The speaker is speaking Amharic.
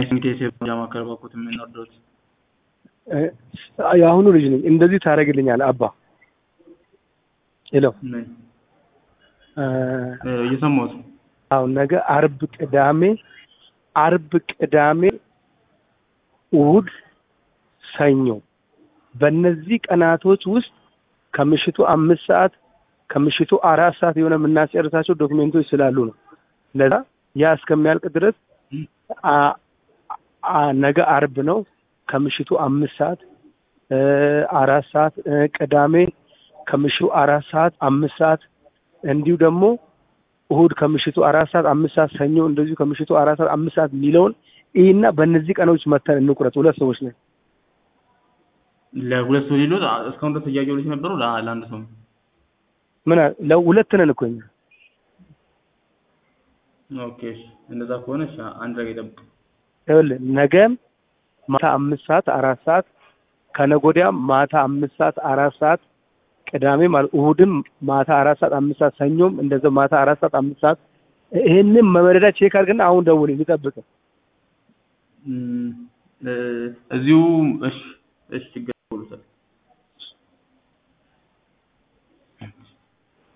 ስሚቴ ማዕከል በኩል የምንወርዶት እ፣ የአሁኑ ልጅ ነኝ። እንደዚህ ታደርግልኛል አባ ሄሎ ምን እ፣ እ፣ እየሰማሁት ነው። አሁን ነገ አርብ፣ ቅዳሜ አርብ፣ ቅዳሜ፣ እሑድ፣ ሰኞ በእነዚህ ቀናቶች ውስጥ ከምሽቱ አምስት ሰዓት ከምሽቱ አራት ሰዓት የሆነ የምናስጨርሳቸው ዶክሜንቶች ስላሉ ነው። ለዛ ያ እስከሚያልቅ ድረስ አ- አ- ነገ አርብ ነው ከምሽቱ አምስት ሰዓት እ፣ አራት ሰዓት እ፣ ቅዳሜ ከምሽቱ አራት ሰዓት አምስት ሰዓት እንዲሁ ደግሞ እሁድ ከምሽቱ አራት ሰዓት አምስት ሰዓት ሰኞ እንደዚሁ ከምሽቱ አራት ሰዓት አምስት ሰዓት የሚለውን ይህና በእነዚህ ቀኖች መተን እንቁረጥ። ሁለት ሰዎች ነን። ለሁለት ሰው ሌሎት እስካሁን ድረስ ጥያቄዎች ነበሩ። ለ- ለአንድ ሰው ነው። ምን አለ- ለሁለት ነን እኮ እኛ። ኦኬ እሺ። እንደዛ ከሆነ እሺ፣ አንድ ላይ ጠብቅ። ይኸውልህ ነገም ማታ አምስት ሰዓት አራት ሰዓት ከነገ ወዲያም ማታ አምስት ሰዓት አራት ሰዓት ቅዳሜ ማለት እሁድም ማታ አራት ሰዓት አምስት ሰዓት ሰኞም እንደዚያው ማታ አራት ሰዓት አምስት ሰዓት ይህንም መመረዳ ቼክ አድርግና አሁን ደውል ሊጠብቅ እም፣ እ፣ እዚሁ እሺ፣ እሺ ችግር